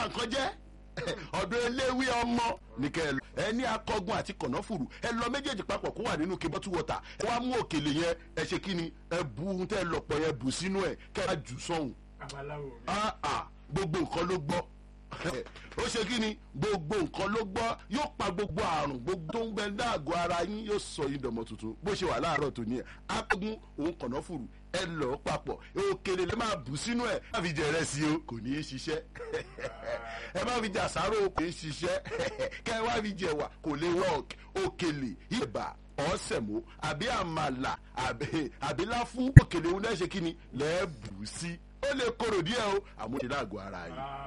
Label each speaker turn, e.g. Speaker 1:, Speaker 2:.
Speaker 1: nǹkan jẹ́ ọ̀dọ̀ eléwé ọmọ ní kẹ́ ẹ lọ ẹ ní akọgun àti kànáfùrù ẹ lọ méjèèjì papọ̀ kó wà nínú kí bọ́tú wọ̀tà ẹ wá mú òkèlè yẹn ẹ ṣe kí ni ẹ bu ohun tẹ́ ẹ lọ̀pọ̀ yẹn bù sínú ẹ kẹ́ ẹ jù sọ́hùn
Speaker 2: babaláwo mi.
Speaker 1: ah ah gbogbo nǹkan ló gbọ́ ó ṣe kí ni gbogbo nǹkan ló gbọ́ yóò pa gbogbo àrùn gbogbo tó ń bẹ dáàgọ́ ara yín yóò sọ yín dọ̀mọ́ tuntun bó ṣe wà láàárọ̀ tó ní ẹ̀ akógun òun kànáfùrù ẹ lọ papọ̀ òkèlè lè máa bù sínú ẹ̀ má fi jẹ rẹ sí o kò ní í ṣiṣẹ́ ẹ má fi jẹ àsáró kò ní í ṣiṣẹ́ kẹ ẹ wá fi jẹ wà kò lè work òkèlè ìbà ọ̀sẹ̀mó àbí àmàlà àbí àbí láfún òkèlè òun náà ṣe kí ni lẹ́ẹ̀ bù sí ó lè korò díẹ̀ o àmọ́ ìṣẹ̀lẹ̀ àgọ́ ara yìí.